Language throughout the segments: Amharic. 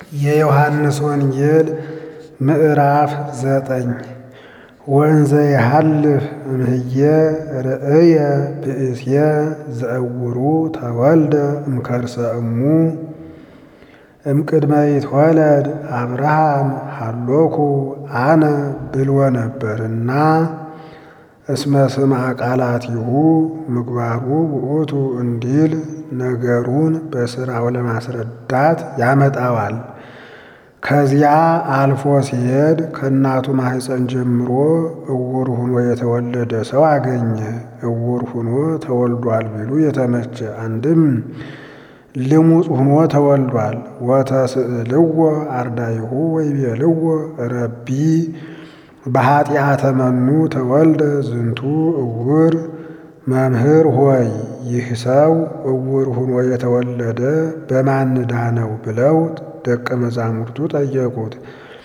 የዮሐንስ ወንጌል ምዕራፍ ዘጠኝ ወንዘ ይሃልፍ እምህየ ርእየ ብእስየ ዘእውሩ ተወልደ እምከርሰ እሙ እምቅድመ ይትወለድ አብርሃም ሃሎኩ አነ ብልዎ ነበርና እስመ ስምዐ ቃላቲሁ ምግባሩ ውእቱ እንዲል ነገሩን በሥራው ለማስረዳት ያመጣዋል። ከዚያ አልፎ ሲሄድ ከእናቱ ማኅፀን ጀምሮ እውር ሁኖ የተወለደ ሰው አገኘ። እውር ሁኖ ተወልዷል ቢሉ የተመቸ አንድም ልሙፅ ሁኖ ተወልዷል። ወተስእልዎ አርዳይሁ ወይቤልዎ ረቢ በኀጢአተ መኑ ተወልደ ዝንቱ እውር መምህር ሆይ ይህ ሰው እውር ሁኖ የተወለደ በማን ዕዳ ነው ብለው ደቀ መዛሙርቱ ጠየቁት።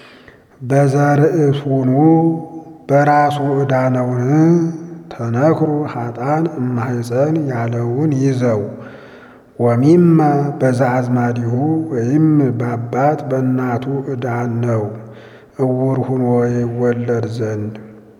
በዘርእሱኑ በራሱ ዕዳ ነውን? ተነክሩ ኀጣን እማሕፀን ያለውን ይዘው ወሚመ በዘአዝማዲሁ ወይም በአባት በእናቱ ዕዳ ነው እውር ሁኖ ይወለድ ዘንድ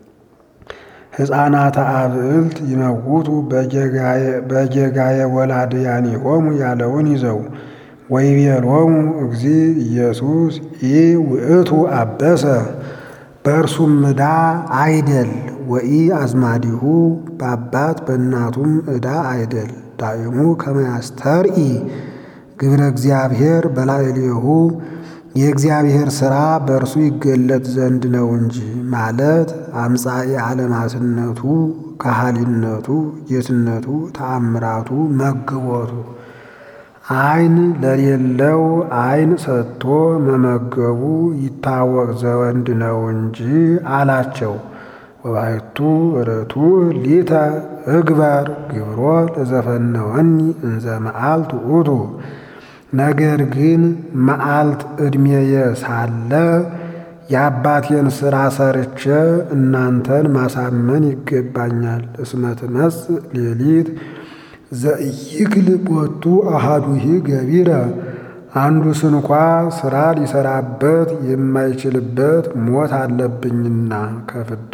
ሕፃናተ አብዕልት ይመውቱ በጌጋየ ወላድያኒሆሙ ያለውን ይዘው ወይቤሎሙ እግዚ ኢየሱስ ኢ ውእቱ አበሰ በእርሱም ዕዳ አይደል ወኢ አዝማዲሁ በአባት በእናቱም ዕዳ አይደል ዳእሙ ከመ ያስተርኢ ግብረ እግዚአብሔር በላዕሌሁ የእግዚአብሔር ሥራ በእርሱ ይገለጥ ዘንድ ነው እንጂ ማለት አምጻኤ ዓለማትነቱ፣ ካህሊነቱ፣ ጌትነቱ፣ ተአምራቱ፣ መግቦቱ ዓይን ለሌለው ዓይን ሰጥቶ መመገቡ ይታወቅ ዘወንድ ነው እንጂ አላቸው። ወባሕቱ ርቱዕ ሊተ እግበር ግብሮ ለዘፈነወኒ እንዘ መዓልት ውእቱ ነገር ግን መዓልት ዕድሜየ ሳለ የአባቴን ሥራ ሰርቼ እናንተን ማሳመን ይገባኛል። እስመ ትመጽእ ሌሊት ዘኢይክል ቦቱ አሐዱሂ ገቢረ አንዱ ስንኳ ሥራ ሊሰራበት የማይችልበት ሞት አለብኝና ከፍዳ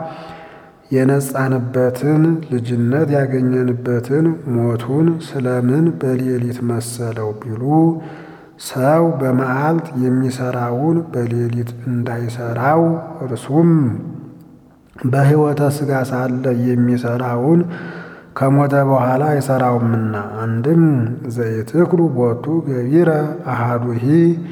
የነጻንበትን ልጅነት ያገኘንበትን ሞቱን ስለምን በሌሊት መሰለው ቢሉ ሰው በመዓልት የሚሰራውን በሌሊት እንዳይሰራው እርሱም በሕይወተ ሥጋ ሳለ የሚሰራውን ከሞተ በኋላ አይሰራውምና። አንድም ዘይትክሉ ቦቱ ገቢረ አሐዱሂ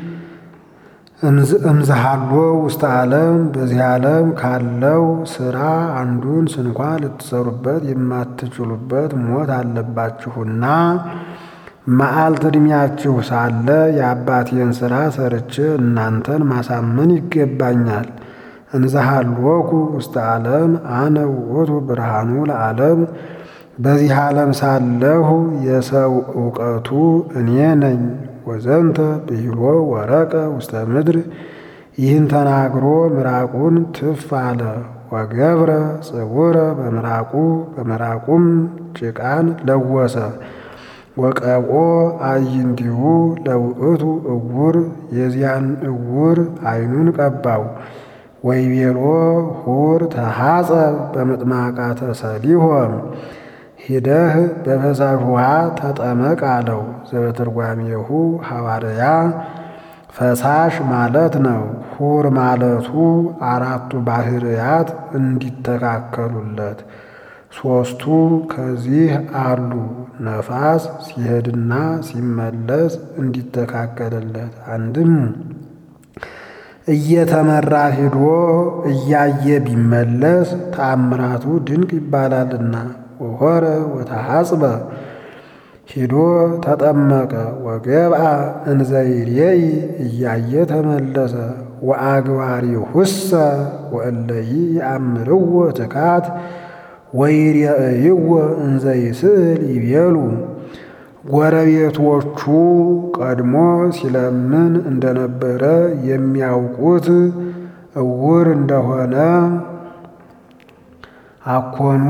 እምዝሃሎ ውስተ ዓለም በዚህ ዓለም ካለው ሥራ አንዱን ስንኳ ልትሰሩበት የማትችሉበት ሞት አለባችሁና መዓልት ዕድሜያችሁ ሳለ የአባቴን ሥራ ሰርቼ እናንተን ማሳመን ይገባኛል። እንዝሃሎኩ ውስተ ዓለም አነ ውእቱ ብርሃኑ ለዓለም በዚህ ዓለም ሳለሁ የሰው ዕውቀቱ እኔ ነኝ። ወዘንተ ብሂሎ ወረቀ ውስተ ምድር ይህን ተናግሮ ምራቁን ትፍ አለ። ወገብረ ጽውረ በምራቁ በምራቁም ጭቃን ለወሰ። ወቀብኦ አዕይንቲሁ ለውእቱ እውር የዚያን እውር ዓይኑን ቀባው። ወይቤሎ ሁር ተሐጸብ በምጥማቃተ ሰሊሆም ሂደህ በፈሳሽ ውሃ ተጠመቅ አለው። ዘበትርጓሜሁ ሐዋርያ ፈሳሽ ማለት ነው። ሁር ማለቱ አራቱ ባህርያት እንዲተካከሉለት ሦስቱ ከዚህ አሉ። ነፋስ ሲሄድና ሲመለስ እንዲተካከልለት አንድም እየተመራ ሂዶ እያየ ቢመለስ ተአምራቱ ድንቅ ይባላልና። ወሆረ ወተሐጽበ ሂዶ ተጠመቀ። ወገብአ እንዘይሬይ እያየ ተመለሰ። ወአግባሪሁሰ ወእለይ ይአምርዎ ትካት ወይሬእይዎ እንዘይስእል ይቤሉ ጎረቤቶቹ ቀድሞ ሲለምን እንደነበረ የሚያውቁት እውር እንደሆነ አኮኑ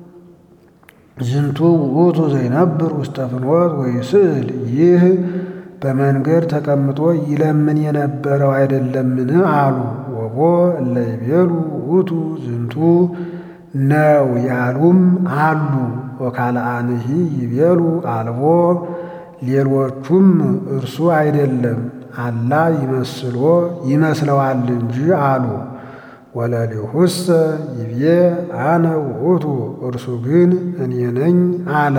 ዝንቱ ውእቱ ዘይነብር ውስተ ፍኖት ወይስእል ይህ በመንገድ ተቀምጦ ይለምን የነበረው አይደለምን አሉ። ወቦ እለ ይቤሉ ውእቱ ዝንቱ ነው ያሉም አሉ። ወካልአንሂ ይቤሉ አልቦ ሌሎቹም እርሱ አይደለም አላ ይመስሎ ይመስለዋል እንጂ አሉ። ወለሊሁሰ ይቤ አነ ውእቱ እርሱ ግን እኔ ነኝ አለ።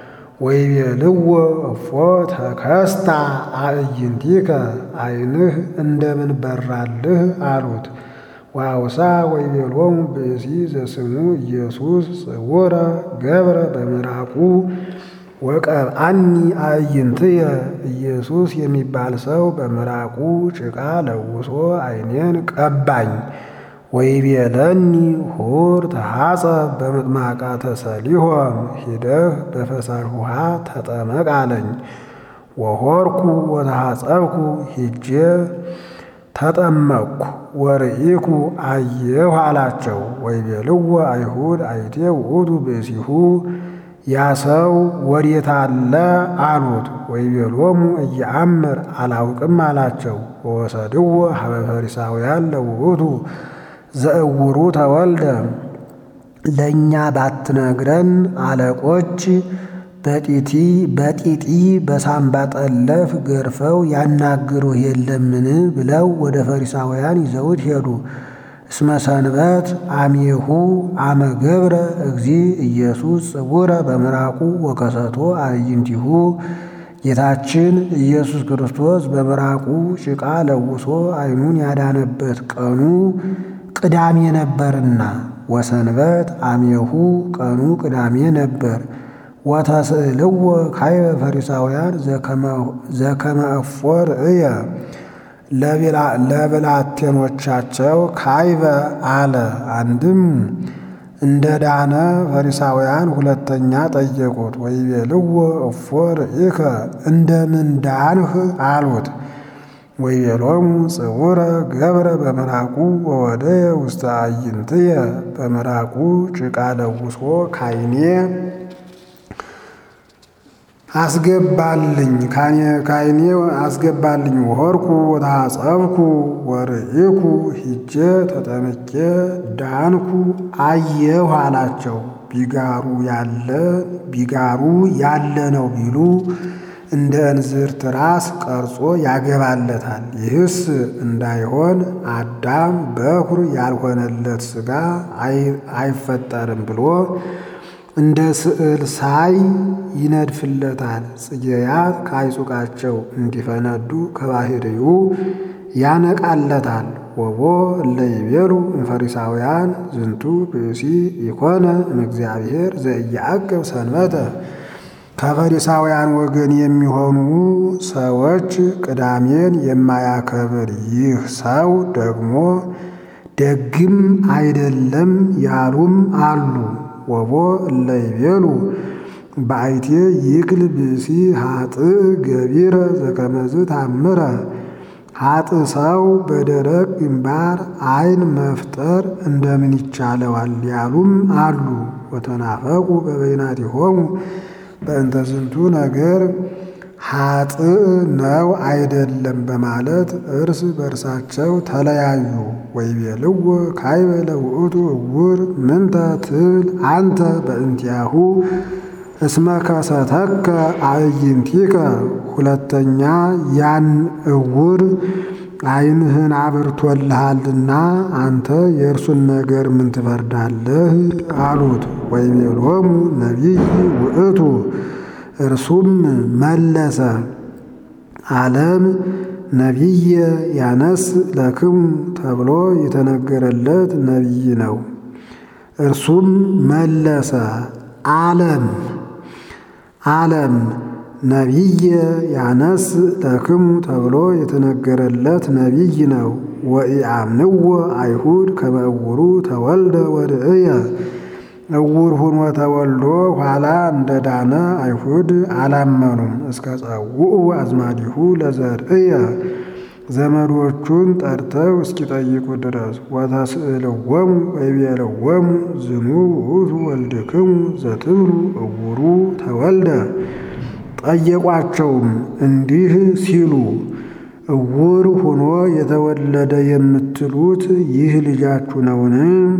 ወይቤልዎ እፎ ተከስታ አዕይንቲከ ዓይንህ እንደምን በራልህ አሉት። ወአውሳ ወይቤሎሙ ብእሲ ዘስሙ ኢየሱስ ጽውረ ገብረ በምራቁ ወቀብአኒ አዕይንትየ ኢየሱስ የሚባል ሰው በምራቁ ጭቃ ለውሶ ዓይኔን ቀባኝ። ወይቤለኒ ሁር ተሐጸብ በምጥማቃተ ሰሊሆም ሂደህ በፈሳሽ ውሃ ተጠመቅ አለኝ። ወሆርኩ ወተሐጸብኩ ሂጄ ተጠመቅኩ። ወርኢኩ አየሁ አላቸው። ወይቤልዎ አይሁድ አይቴ ውእቱ ብእሲሁ ያ ሰው ወዴት አለ አሉት። ወይቤሎሙ እየአምር አላውቅም አላቸው። ወወሰድዎ ሀበ ፈሪሳውያን ለውእቱ ዘእውሩ ተወልደ ለእኛ ባትነግረን አለቆች በጢቲ በጢጢ በሳምባ ጠለፍ ገርፈው ያናግሩህ የለምን ብለው ወደ ፈሪሳውያን ይዘውት ሄዱ። እስመ ሰንበት አሜሁ አመ ገብረ እግዚ ኢየሱስ ጽውረ በምራቁ ወከሰቶ አዕይንቲሁ ጌታችን ኢየሱስ ክርስቶስ በምራቁ ጭቃ ለውሶ ዓይኑን ያዳነበት ቀኑ ቅዳሜ ነበርና ወሰንበት አሜሁ ቀኑ ቅዳሜ ነበር። ወተስእልዎ ካይበ ፈሪሳውያን ዘከመ እፎ ርእየ ለብላቴኖቻቸው ካይበ አለ። አንድም እንደ ዳነ ፈሪሳውያን ሁለተኛ ጠየቁት። ወይቤልዎ እፎ ርኢከ እንደምን ዳንህ አሉት። ወይቤሎሙ ጽውረ ገብረ በምራቁ ወወደየ ውስተ አዕይንትየ በምራቁ ጭቃ ለውሶ ካይኔ አስገባልኝ ካይኔ አስገባልኝ። ወሆርኩ ወተሐጸብኩ ወርኢኩ ሂጄ ተጠምቄ ዳንኩ አየሁ አላቸው። ቢጋሩ ያለ ቢጋሩ ያለ ነው ቢሉ እንደ እንዝርት ራስ ቀርጾ ያገባለታል። ይህስ እንዳይሆን አዳም በኩር ያልሆነለት ሥጋ አይፈጠርም ብሎ እንደ ስዕል ሳይ ይነድፍለታል። ጽጌያት ከአይጹቃቸው እንዲፈነዱ ከባሕርዩ ያነቃለታል። ወቦ እለ ይቤሉ እምፈሪሳውያን ዝንቱ ብእሲ ኢኮነ እምእግዚአብሔር ዘኢየዐቅብ ሰንበተ ከፈሪሳውያን ወገን የሚሆኑ ሰዎች ቅዳሜን የማያከብር ይህ ሰው ደግሞ ደግም አይደለም ያሉም አሉ። ወቦ እለ ይቤሉ በአይቴ ይክል ብእሲ ሀጥእ ገቢረ ዘከመዝ ታምረ ሀጥእ ሰው በደረቅ ግንባር ዓይን መፍጠር እንደምን ይቻለዋል ያሉም አሉ። ወተናፈቁ በበይናቲሆሙ በእንተ ዝንቱ ነገር ሀጥእ ነው አይደለም በማለት እርስ በርሳቸው ተለያዩ። ወይቤልዎ ካይበ ለውእቱ እውር ምንተ ትብል አንተ በእንቲአሁ እስመ ከሰተከ አዕይንቲከ። ሁለተኛ ያን እውር ዓይንህን አብርቶልሃልና አንተ የእርሱን ነገር ምን ትፈርዳለህ? አሉት። ወይቤሎሙ ነቢይ ውእቱ እርሱም መለሰ ዓለም ነቢየ ያነስ ለክሙ ተብሎ የተነገረለት ነቢይ ነው። እርሱም መለሰ ዓለም ዓለም ነቢየ ያነስ ለክሙ ተብሎ የተነገረለት ነቢይ ነው። ወኢአምንዎ አይሁድ ከመ እውሩ ተወልደ ወርእየ እውር ሁኖ ተወልዶ ኋላ እንደ ዳነ አይሁድ አላመኑም። እስከ ጸውዑ አዝማዲሁ ለዘርእየ ዘመዶቹን ጠርተው እስኪጠይቁ ድረስ ወተስእልዎሙ ወይቤልዎሙ ዝኑ ውእቱ ወልድክሙ ዘትብሉ እውሩ ተወልደ ጠየቋቸውም እንዲህ ሲሉ እውር ሆኖ የተወለደ የምትሉት ይህ ልጃችሁ ነውን?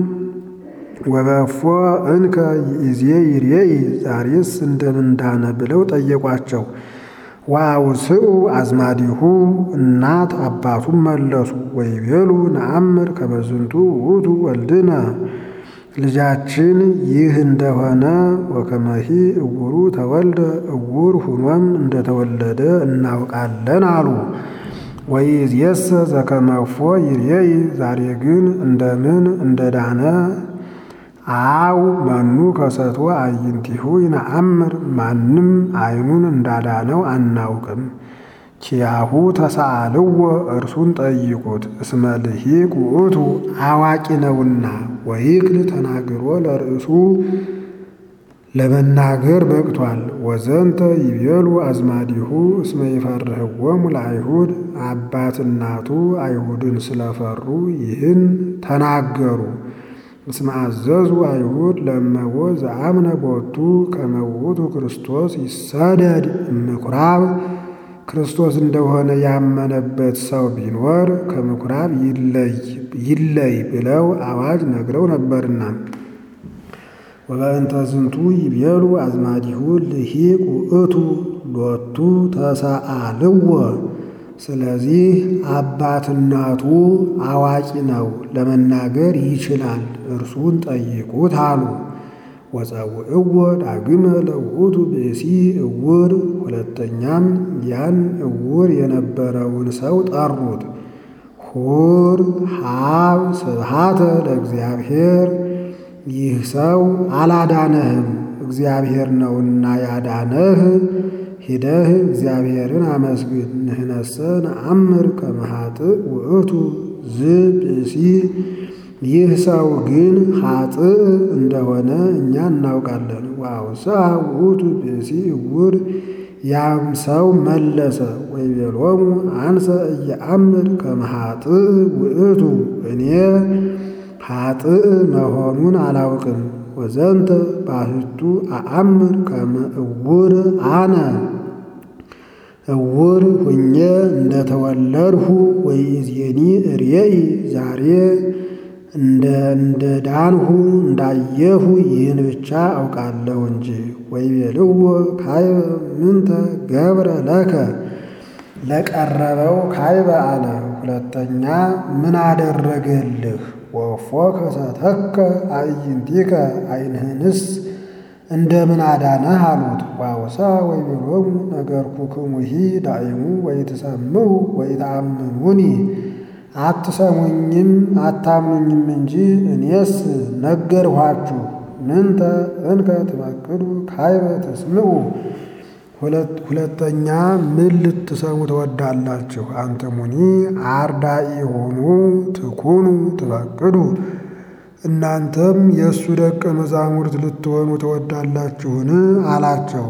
ወበፎ እንከ ይእዜ ይሬኢ ዛሬስ እንደምንዳነ ብለው ጠየቋቸው። ወአውስኡ አዝማዲሁ እናት አባቱም መለሱ ወይቤሉ ነአምር ከመ ዝንቱ ውእቱ ወልድነ ልጃችን ይህ እንደሆነ ወከመሂ እውሩ ተወልደ እውር ሁኖም እንደተወለደ እናውቃለን አሉ። ወይእዜሰ ዘከመፎ ይሬኢ ዛሬ ግን እንደምን እንደዳነ አው መኑ ከሰቶ አዕይንቲሁ ይነአምር ማንም ዓይኑን እንዳዳነው አናውቅም። ኪያሁ ተሳአልዎ እርሱን ጠይቁት እስመ ልሂቅ ውእቱ አዋቂ ነውና ወይክል ተናግሮ ለርእሱ ለመናገር በቅቷል። ወዘንተ ይቤሉ አዝማዲሁ እስመ ይፈርህዎሙ ለአይሁድ አባት እናቱ አይሁድን ስለፈሩ ይህን ተናገሩ። እስመ አዘዙ አይሁድ ለእመቦ ዘአምነ ቦቱ ከመ ውእቱ ክርስቶስ ይሰደድ እምኵራብ ክርስቶስ እንደሆነ ያመነበት ሰው ቢኖር ከምኵራብ ይለይ ብለው አዋጅ ነግረው ነበርና። ወበእንተ ዝንቱ ይቤሉ አዝማዲሁ ልሂቅ ውእቱ ሎቱ ተሰአልዎ ስለዚህ አባትናቱ አዋቂ ነው፣ ለመናገር ይችላል፣ እርሱን ጠይቁት አሉ። ወጸውዕዎ ዳግመ ለውእቱ ብእሲ እውር፣ ሁለተኛም ያን እውር የነበረውን ሰው ጠሩት። ሁር ሀብ ስብሃተ ለእግዚአብሔር፣ ይህ ሰው አላዳነህም፣ እግዚአብሔር ነውና ያዳነህ ሂደህ እግዚአብሔርን አመስግን። ንሕነሰ ነአምር ከመ ኃጥእ ውእቱ ዝብእሲ ይህ ሰው ግን ኃጥእ እንደሆነ እኛ እናውቃለን። ወአውስአ ውእቱ ብእሲ እውር ያም ሰው መለሰ ወይቤሎሙ አንሰ እየአምር ከመ ኃጥእ ውእቱ እኔ ኃጥእ መሆኑን አላውቅም። ወዘንተ ባሕቱ አአምር ከመ እውር አነ እውር ሁኜ እንደተወለድሁ ወይእዜኒ እሬኢ ዛሬ እንደ እንደ ዳንሁ እንዳየሁ ይህን ብቻ አውቃለሁ እንጂ። ወይቤልዎ ካይበ ምንተ ገብረ ለከ ለቀረበው ካይበ አለ። ሁለተኛ ምን አደረገልህ? ወፎ ከሰተከ አዕይንቲከ ዓይንህንስ እንደምን አዳነህ አሉት። ዋውሳ ወይቤሎሙ ነገርኩክሙሂ ዳእሙ ወይትሰምዑ ወይተአምኑኒ አትሰሙኝም አታምኑኝም እንጂ እኔስ ነገርኋችሁ። ምንተ እንከ ትፈቅዱ ካይበ ትስምዑ ሁለተኛ ምን ልትሰሙ ትወዳላችሁ? አንትሙኒ አርዳኢ ሆኑ ትኩኑ ትፈቅዱ እናንተም የእሱ ደቀ መዛሙርት ልትሆኑ ትወዳላችሁን? አላቸው።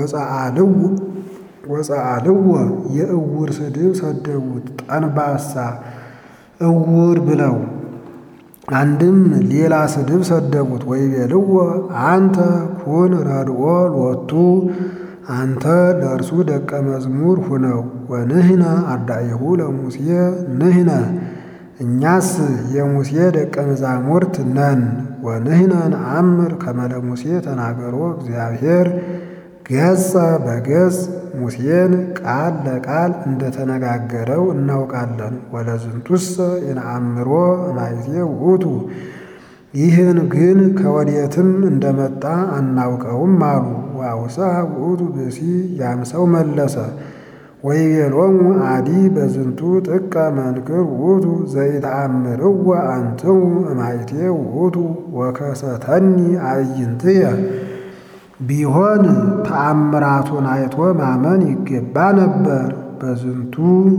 ወፀአልዎ የእውር ስድብ ሰደቡት፣ ጠንባሳ እውር ብለው አንድም ሌላ ስድብ ሰደቡት። ወይቤልዎ አንተ ኩን ረድኦ ሎቱ አንተ ለእርሱ ደቀ መዝሙር ሁነው ወንህነ አርዳኢሁ ለሙሴ ንህነ እኛስ የሙሴ ደቀ መዛሙርት ነን። ወንህነ ነአምር ከመ ለሙሴ ተናገሮ እግዚአብሔር ገጸ በገጽ ሙሴን ቃል ለቃል እንደተነጋገረው እናውቃለን። ወለዝንቱሰ የነአምሮ እማይቴ ውእቱ ይህን ግን ከወዴትም እንደመጣ አናውቀውም አሉ። ወአውሳ ውእቱ ብእሲ ያም ሰው መለሰ ወይቤሎሙ አዲ በዝንቱ ጥቀ መንክር ውእቱ ዘይተአምርዎ አንትሙ እማይቴ ውእቱ ወከሰተኒ አዕይንትየ ቢሆን ተአምራቱን አይቶ ማመን ይገባ ነበር። በዝንቱ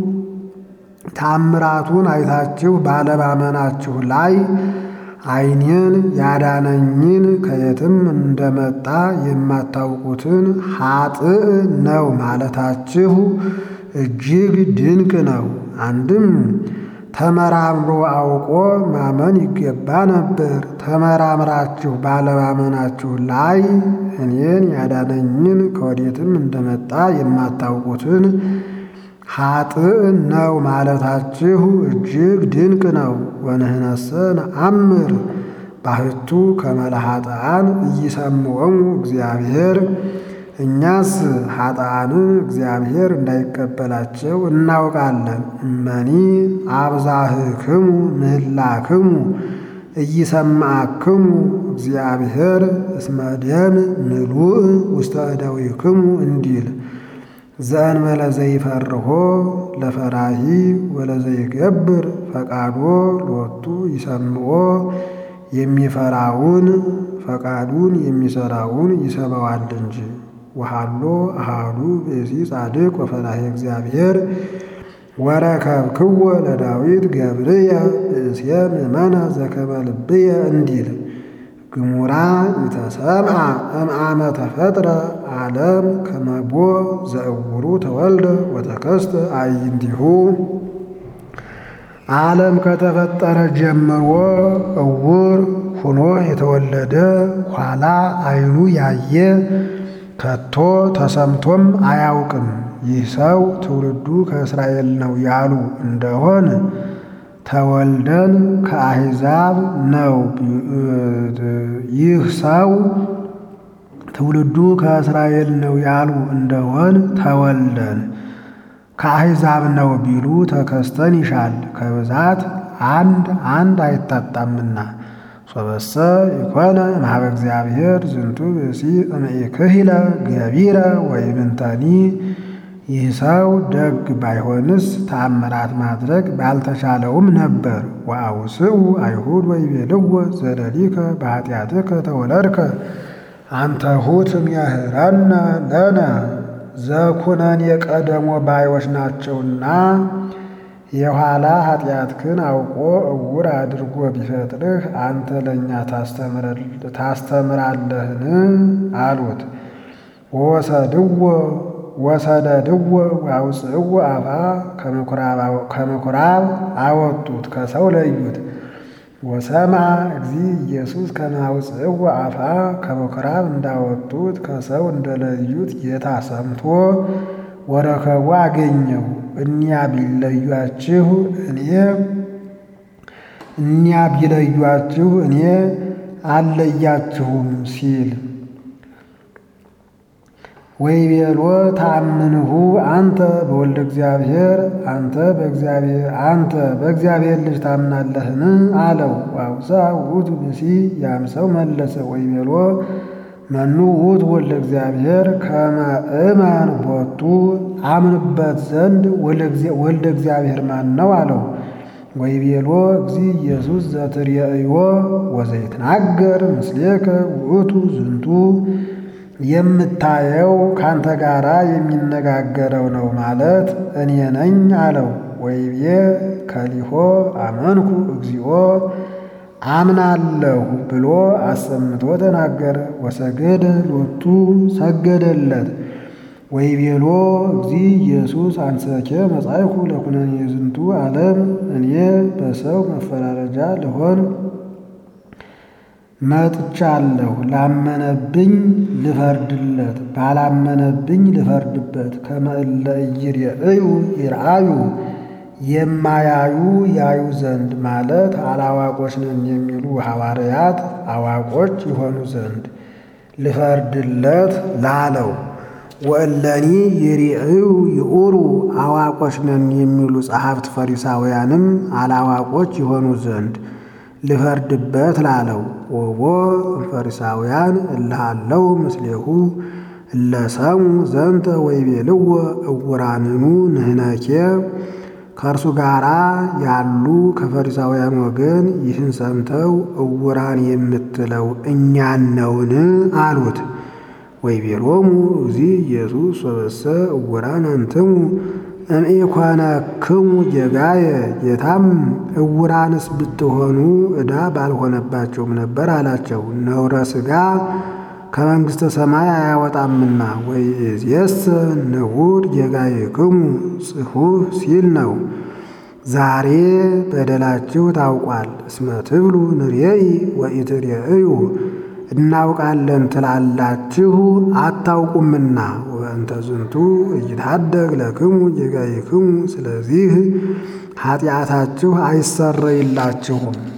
ተአምራቱን አይታችሁ ባለማመናችሁ ላይ ዓይኔን ያዳነኝን ከየትም እንደመጣ የማታውቁትን ኃጥእ ነው ማለታችሁ እጅግ ድንቅ ነው። አንድም ተመራምሮ አውቆ ማመን ይገባ ነበር። ተመራምራችሁ ባለማመናችሁ ላይ እኔን ያዳነኝን ከወዴትም እንደመጣ የማታውቁትን ኃጥእ ነው ማለታችሁ እጅግ ድንቅ ነው። ወንህነሰ ነአምር ባህቱ ከመለኃጥአን ኢይሰምዖሙ እግዚአብሔር እኛስ ኃጥአንን እግዚአብሔር እንዳይቀበላቸው እናውቃለን። እመኒ አብዛህክሙ ምህላክሙ ኢይሰምዓክሙ እግዚአብሔር እስመ ደም ምሉእ ውስተ እደዊክሙ እንዲል ዘእንበለ ዘይፈርሆ ለፈራሂ ወለዘይገብር ፈቃዶ ሎቱ ይሰምዖ የሚፈራውን ፈቃዱን የሚሰራውን ይሰማዋል እንጂ። ወሃሎ አሃዱ ብእሲ ጻድቅ ወፈራሄ እግዚአብሔር ወረከብክዎ ለዳዊት ገብርየ ብእስየ ምእመነ ዘከመ ልብየ እንዲል ግሙራ ኢተሰምዐ እምአመ ተፈጥረ ዓለም ከመቦ ዘእውሩ ተወልደ ወተከስተ አዕይንቲሁ ዓለም ከተፈጠረ ጀምሮ እውር ሆኖ የተወለደ ኋላ ዓይኑ ያየ ከቶ ተሰምቶም አያውቅም። ይህ ሰው ትውልዱ ከእስራኤል ነው ያሉ እንደሆን ተወልደን ከአሕዛብ ነው። ይህ ሰው ትውልዱ ከእስራኤል ነው ያሉ እንደሆን ተወልደን ከአሕዛብ ነው ቢሉ ተከስተን ይሻል። ከብዛት አንድ አንድ አይታጣምና ሶበሰ ይኮነ እምኀበ እግዚአብሔር ዝንቱ ብእሲ እምኢክሂለ ገቢረ ወይምንተኒ ይህ ሰው ደግ ባይሆንስ ተአምራት ማድረግ ባልተቻለውም ነበር። ወአውስኡ አይሁድ ወይቤልዎ ዘለሊከ በኃጢአትከ ተወለድከ አንተሁ ትምህረነ ለነ ዘኩነን የቀደሞ ባዮች ናቸውና የኋላ ኃጢአትክን አውቆ እውር አድርጎ ቢፈጥርህ አንተ ለእኛ ታስተምራለህን? አሉት። ወሰድዎ ወሰደድዎ ወአውፅእዎ አፋ ከምኵራብ አወጡት፣ ከሰው ለዩት። ወሰምዐ እግዚ ኢየሱስ ከመ አውፅእዎ አፋ ከምኵራብ እንዳወጡት ከሰው እንደለዩት ጌታ ሰምቶ ወረከቡ አገኘው። እኒያ ቢለዩአችሁ እኔ እኒያ ቢለዩአችሁ እኔ አልለያችሁም ሲል ወይቤሎ ተአምንሁ አንተ በወልደ እግዚአብሔር አንተ በእግዚአብሔር አንተ በእግዚአብሔር ልጅ ታምናለህን? አለው። ዋውሳ ውእቱ ብእሲ ያም ሰው መለሰ ወይቤሎ መኑ ውእቱ ወልደ እግዚአብሔር ከመ እመን ቦቱ አምንበት ዘንድ ወልደ እግዚአብሔር ማን ነው? አለው። ወይቤሎ እግዚ ኢየሱስ ዘትርእዮ ወዘይትናገር ምስሌከ ውእቱ ዝንቱ የምታየው ካንተ ጋራ የሚነጋገረው ነው ማለት እኔ ነኝ አለው። ወይቤ ከሊሆ አመንኩ እግዚኦ አምናለሁ ብሎ አሰምቶ ተናገረ። ወሰገደ ሎቱ ሰገደለት። ወይቤሎ እግዚ ኢየሱስ አንሰኬ መጻእኩ ለኩነኔ ዝንቱ ዓለም እኔ በሰው መፈራረጃ ልሆን መጥቻለሁ። ላመነብኝ ልፈርድለት፣ ባላመነብኝ ልፈርድበት። ከመ እለ ኢይሬእዩ ይርአዩ የማያዩ ያዩ ዘንድ ማለት አላዋቆች ነን የሚሉ ሐዋርያት አዋቆች የሆኑ ዘንድ ልፈርድለት ላለው። ወእለኒ ይሬእዩ ይኡሩ አዋቆች ነን የሚሉ ጸሐፍት ፈሪሳውያንም አላዋቆች የሆኑ ዘንድ ልፈርድበት ላለው። ወቦ ፈሪሳውያን እልሃለው ምስሌሁ እለሰሙ ዘንተ ወይቤልዎ እውራንኑ ንሕነኬ ከእርሱ ጋር ያሉ ከፈሪሳውያን ወገን ይህን ሰምተው እውራን የምትለው እኛን ነውን? አሉት። ወይቤሎሙ እግዚ ኢየሱስ ወበሰ እውራን አንትሙ እምኢኮነክሙ ጌጋየ ጌታም እውራንስ ብትሆኑ ዕዳ ባልሆነባቸውም ነበር አላቸው። ነውረ ሥጋ ከመንግሥተ ሰማይ አያወጣምና ወይእዜሰ ንዑድ ጌጋየክሙ ጽሑፍ ሲል ነው። ዛሬ በደላችሁ ታውቋል። እስመ ትብሉ ንሬኢ ወኢትሬእዩ እናውቃለን ትላላችሁ አታውቁምና። ወእንተ ዝንቱ እይታደግ ለክሙ ጌጋይክሙ፣ ስለዚህ ኃጢአታችሁ አይሰረይላችሁም።